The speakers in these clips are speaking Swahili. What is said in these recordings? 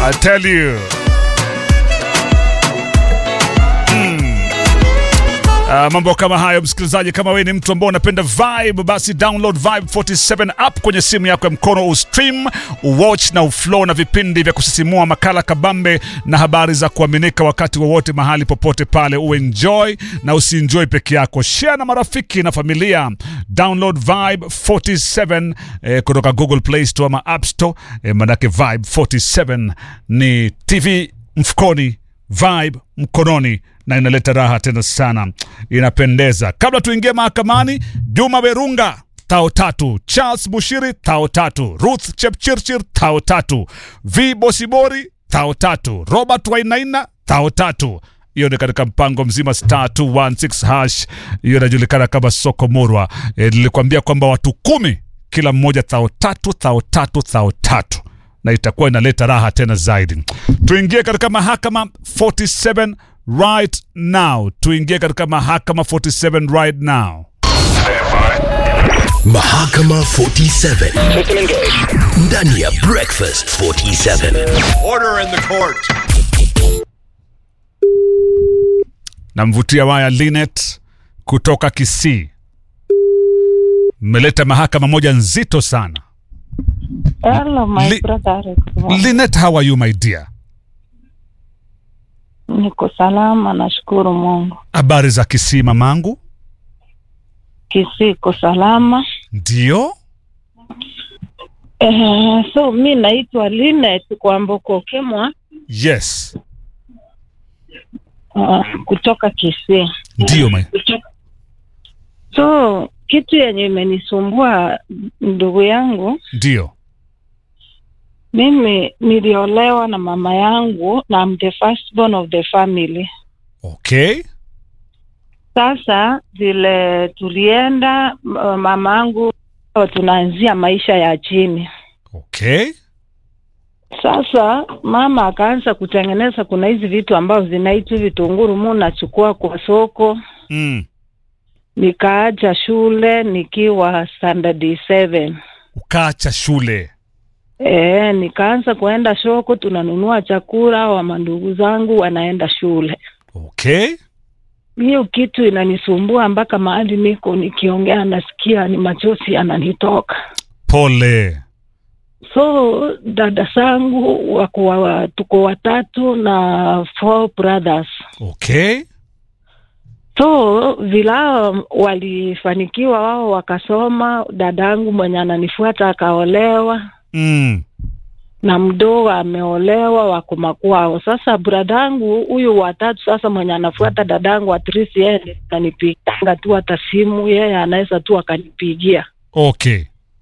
I tell you. Uh, mambo kama hayo msikilizaji, kama wewe ni mtu ambao unapenda vibe, basi download Vibe 47 app kwenye simu yako ya mkono, ustream, uwatch na uflow na vipindi vya kusisimua, makala kabambe na habari za kuaminika wakati wowote, mahali popote pale. Uenjoy na usienjoy peke yako, share na marafiki na familia. Download Vibe 47 eh, kutoka Google Play Store ama App Store eh, manake Vibe 47 ni TV mfukoni vibe mkononi na inaleta raha tena sana, inapendeza. Kabla tuingie mahakamani, Juma Berunga tao tatu, Charles Bushiri tao tatu, Ruth Chepchirchir tao tatu, V Bosibori tao tatu, Robert Wainaina tao tatu. Hiyo ni katika mpango mzima star 216 hash, hiyo inajulikana kama soko murwa. E, nilikwambia kwamba watu kumi kila mmoja thao tatu thao tatu thao tatu na itakuwa inaleta raha tena zaidi. Tuingie katika mahakama 47 right now, tuingie katika mahakama 47 right now. Mahakama 47 ndani ya Breakfast 47. Order in the court. Namvutia waya Linet kutoka Kisii, mmeleta mahakama moja nzito sana. Hello, my Li- brother. Linet, how are you my dear? Niko salama, nashukuru Mungu. Habari za Kisii mamangu? Kisii iko salama. Ndio, Eh, so mi naitwa Linet Kwamboka Kemwa yes, uh, kutoka Kisii. ndio my So kitu yenye imenisumbua ndugu yangu, ndio. mimi niliolewa na mama yangu na I'm the firstborn of the family. Okay, Sasa vile tulienda, uh, mama yangu tunaanzia maisha ya chini okay, Sasa mama akaanza kutengeneza, kuna hizi vitu ambazo zinaitwa vitunguru, mu nachukua kwa soko. mm. Nikaacha shule nikiwa standard 7. Ukaacha shule E, nikaanza kuenda soko, tunanunua chakula, wa mandugu zangu wanaenda shule. okay, Hiyo kitu inanisumbua mpaka mahali niko nikiongea nasikia ni machozi yananitoka. pole. So dada zangu wako wa, tuko watatu na four brothers Okay, So vila walifanikiwa wao wakasoma, dadangu mwenye ananifuata akaolewa mm. na mdogo ameolewa, wako makwao. Sasa bradangu huyu watatu sasa mwenye anafuata dadangu atrisi, yeye anipiganga tu hata simu, yeye anaweza tu akanipigia. Okay,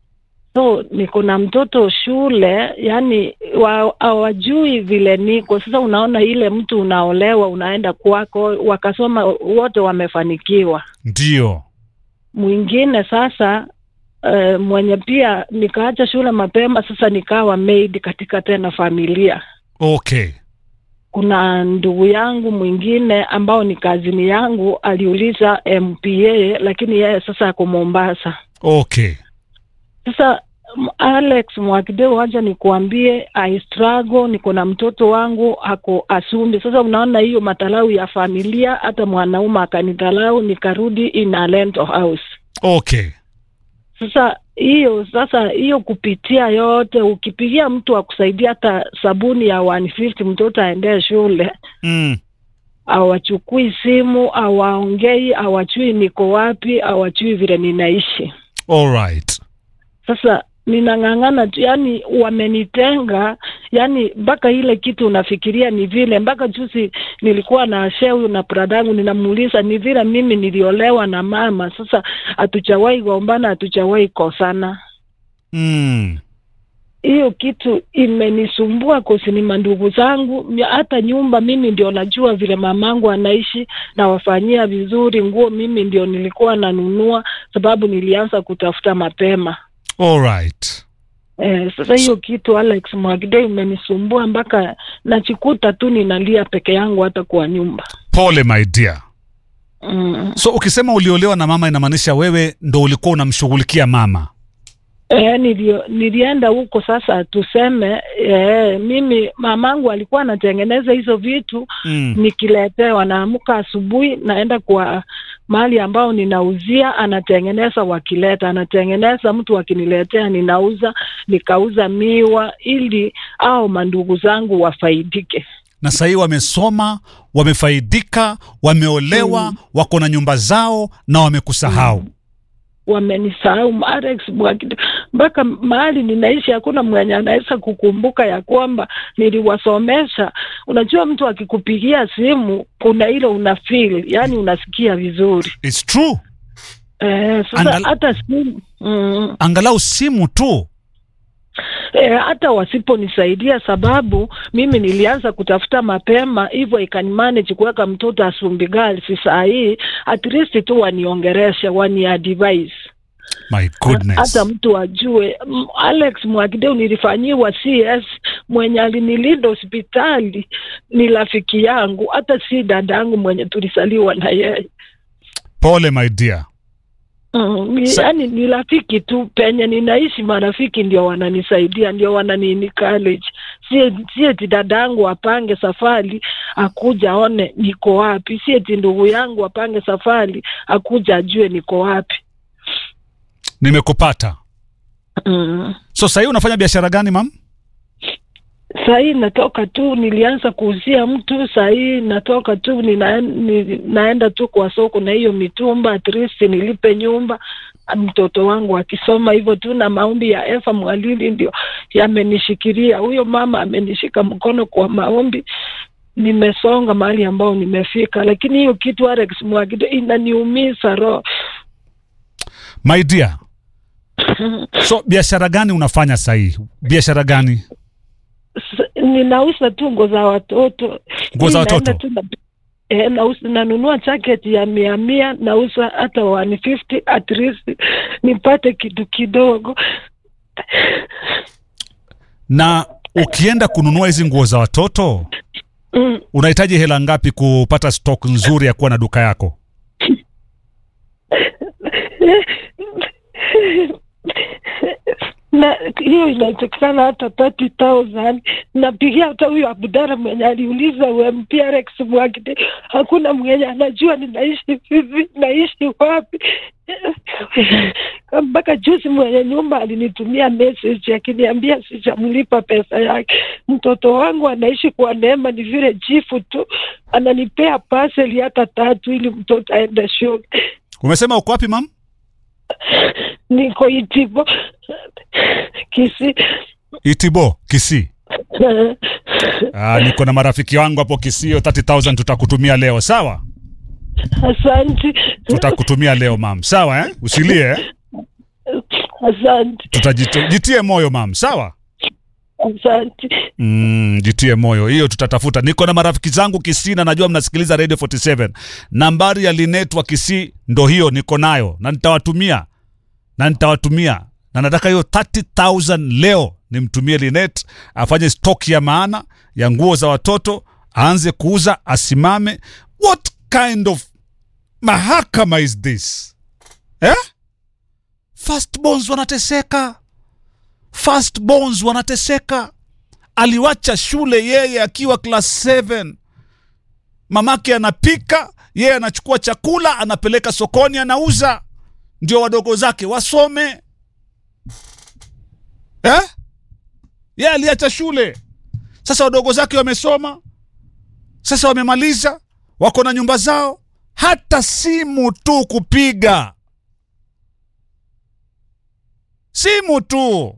So niko na mtoto shule, yani wa- hawajui vile niko sasa. Unaona ile mtu unaolewa unaenda kwako, wakasoma wote wamefanikiwa ndio. mwingine sasa uh, mwenye pia nikaacha shule mapema, sasa nikawa maid katika tena familia. Okay, Kuna ndugu yangu mwingine ambao ni kazini yangu aliuliza MPA, lakini yeye sasa ako Mombasa. okay, Sasa m- Alex Mwakideu, wacha nikuambie, I struggle, niko na mtoto wangu ako Asumbi. Sasa unaona hiyo matalau ya familia, hata mwanaume akanitalau, nikarudi in a rental house. okay, Sasa hiyo sasa hiyo kupitia yote, ukipigia mtu akusaidia hata sabuni ya 150 mtoto aendee shule, mm. awachukui simu, awaongei, awachui niko wapi, awachui vile ninaishi. All right. Sasa ninang'ang'ana tu, yani wamenitenga, yani mpaka ile kitu unafikiria ni vile. Mpaka juzi nilikuwa na sheu na bradangu, ninamuuliza ni vile mimi niliolewa na mama, sasa hatujawahi gombana, hatujawahi kosana. mm. hiyo kitu imenisumbua kusini mandugu zangu, ya- hata nyumba mimi ndio najua vile mamangu anaishi, nawafanyia vizuri, nguo mimi ndio nilikuwa nanunua, sababu nilianza kutafuta mapema. All right. Eh, sasa hiyo kitu Alex Mwagide imenisumbua mpaka nachikuta tu ninalia peke yangu hata kwa nyumba. Pole my dear. Mm. So ukisema uliolewa na mama inamaanisha wewe ndo ulikuwa unamshughulikia mama. E, nilio, nilienda huko sasa, tuseme e, mimi mamangu alikuwa anatengeneza hizo vitu Mm. nikiletewa, naamka asubuhi naenda kwa mahali ambao ninauzia, anatengeneza wakileta, anatengeneza, mtu akiniletea ninauza, nikauza miwa ili au mandugu zangu wafaidike. na sahii wamesoma wamefaidika wameolewa wako na nyumba zao na wamekusahau wamenisahau Alex Mwakide, mpaka mahali ninaishi hakuna mwenye anaweza kukumbuka ya kwamba niliwasomesha. Unajua, mtu akikupigia simu kuna ile una feel, yani unasikia vizuri It's true eh, sasa Angal- hata simu mm, angalau simu tu eh, hata wasiponisaidia, sababu mimi nilianza kutafuta mapema, hivyo ikanimanage kuweka mtoto Asumbi Girls. Saa hii at least tu waniongereshe, wani advise my goodness hata mtu ajue. M- Alex Mwakideu nilifanyiwa CS, mwenye alinilinda hospitali ni rafiki yangu, hata si dada yangu mwenye tulisaliwa na yeye. pole my dear Mm, ni- Sa- yaani ni rafiki tu, penye ninaishi marafiki ndio wananisaidia, ndio wanani college. Si si eti dada yangu apange safari akuja aone niko wapi, si eti ndugu yangu apange safari akuja ajue niko wapi. nimekupata Mm. so sahii unafanya biashara gani mam Saa hii natoka tu, nilianza kuuzia mtu. Saa hii natoka tu, nina, ni, naenda tu kwa soko na hiyo mitumba, at least nilipe nyumba, mtoto wangu akisoma hivyo tu, na maombi ya Efa Mwalili ndio yamenishikilia. Huyo mama amenishika mkono kwa maombi, nimesonga mahali ambao nimefika, lakini hiyo kitu Alex Mwagide inaniumiza roho. my dear so biashara gani unafanya sahii biashara gani S- ninauza tu nguo za watoto Nguo za Mi naenda watoto? tu na, eh, nauza nanunua jacket ya mia mia nauza hata 150 at least nipate kitu kidogo na ukienda kununua hizi nguo za watoto mm. unahitaji hela ngapi kupata stock nzuri ya kuwa na duka yako na hiyo inawezekana hata 30000 napigia hata huyo Abdara mwenye aliuliza UMP Alex Mwakide, hakuna mwenye anajua ninaishi vipi, naishi wapi. Mpaka juzi mwenye nyumba alinitumia message akiniambia sijamlipa pesa yake. Mtoto wangu anaishi kwa neema, ni vile jifu tu ananipea parcel hata tatu ili mtoto aende shule. umesema uko wapi mam Niko Itibo Kisi. itibo kisii Ah, niko na marafiki wangu hapo kisio 30000 tutakutumia leo sawa Asante, tutakutumia leo mam sawa eh? usilie eh? asante, tutajitie moyo mam sawa asante. Mm, jitie moyo hiyo tutatafuta niko na marafiki zangu kisii na najua mnasikiliza radio 47 nambari ya linet wa kisii ndo hiyo niko nayo na nitawatumia na nitawatumia na nataka hiyo 30000 leo nimtumie linet afanye stock ya maana ya nguo za watoto aanze kuuza asimame what kind of mahakama is this eh? firstborns wanateseka firstborns wanateseka aliwacha shule yeye akiwa class 7 mamake anapika yeye anachukua chakula anapeleka sokoni anauza ndio wadogo zake wasome eh? yeye aliacha shule sasa wadogo zake wamesoma sasa wamemaliza wako na nyumba zao hata simu tu kupiga simu tu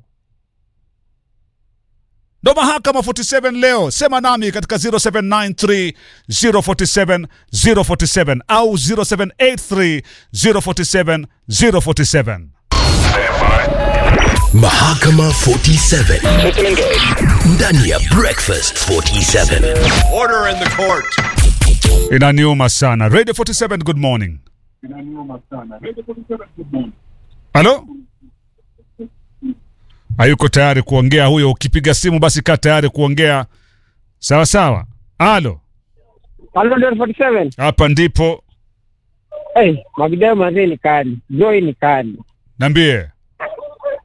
ndo mahakama 47 leo sema nami katika 0793 047 047 au 0783 047 047 Mahakama 47 ndani ya Breakfast 47. Order in the court. inaniuma sana radio 47 good morning halo hayuko tayari kuongea huyo ukipiga simu basi kaa tayari kuongea sawa sawa halo Halo 47. hapa ndipo Hey, Magidao mazee ni kali. Joy ni kali. niambie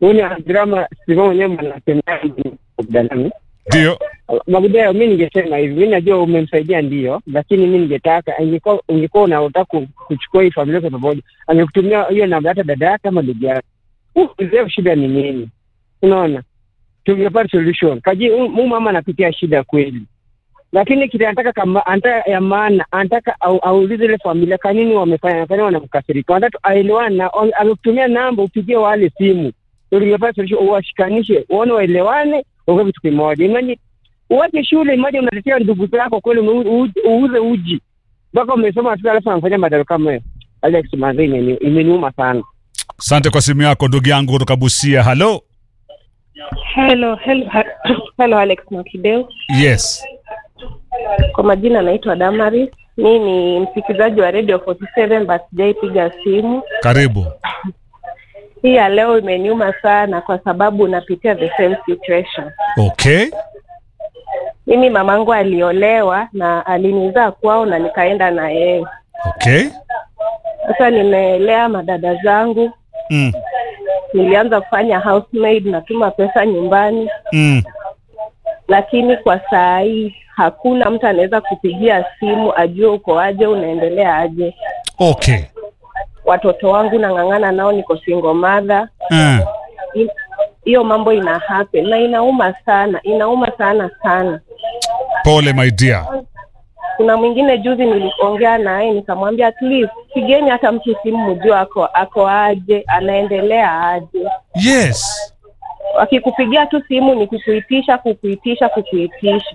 huyu ni drama Steve mwenyewe anasemea Abdalami. Ndio. Magudeo, mi ningesema hivi, mi najua umemsaidia ndio, lakini mi ningetaka ingekuwa ungekuwa unataka ku- kuchukua hii familia kwa pamoja, angekutumia hiyo namba hata dada yake ama ndugu yake, uelewe shida ni nini. Unaona, tungepata solution. Kaji huyu mama anapitia shida kweli, lakini kile anataka kama anataka ya maana, anataka au, aulize ile familia kwa nini wamefanya, kwa nini wanamkasirika, anataka aelewane na amekutumia namba, upigie wale simu, ndio tungepata solution, uwashikanishe, uone waelewane, uwe kitu kimoja. Imagine uwache shule moja unatetea ndugu zako kweli, umeu- u- uuze uji mpaka umesoma tu, alafu anafanya madaro kama hayo. Alex Manzi, imeni- imeniuma sana. Asante kwa simu yako ndugu yangu kutoka Busia. Halo. Hello, hello, hello Alex Mwakideu. Yes. Kwa majina naitwa Damaris. Mi ni msikilizaji wa Radio 47 but sijaipiga simu. Karibu. Hii ya leo imeniuma sana kwa sababu napitia the same situation. Okay. Mimi mamangu aliolewa na alinizaa kwao na nikaenda na yeye. Okay. Sasa nimelea madada zangu, Mm. nilianza kufanya housemaid, natuma pesa nyumbani, Mm. lakini kwa saa hii hakuna mtu anaweza kupigia simu ajue uko aje, unaendelea aje. Okay. watoto wangu nang'ang'ana nao, niko single mother. Mm. I- Hiyo mambo ina happen na inauma sana, inauma sana sana. Pole my dear. Kuna mwingine juzi niliongea naye nikamwambia, at least pigeni hata mtu simu mjue ako ako aje, anaendelea aje. Yes. Wakikupigia tu simu ni kukuitisha, kukuitisha, kukuitisha.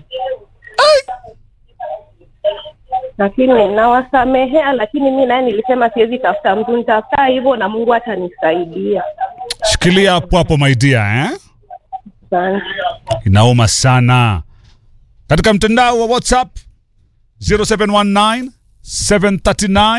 Lakini nawasamehea, lakini mi naye nilisema siwezi tafuta mtu, nitafuta hivyo na Mungu atanisaidia. Shikilia hapo hapo my dear, eh? Asante. Inauma sana. Katika mtandao wa WhatsApp 0719 739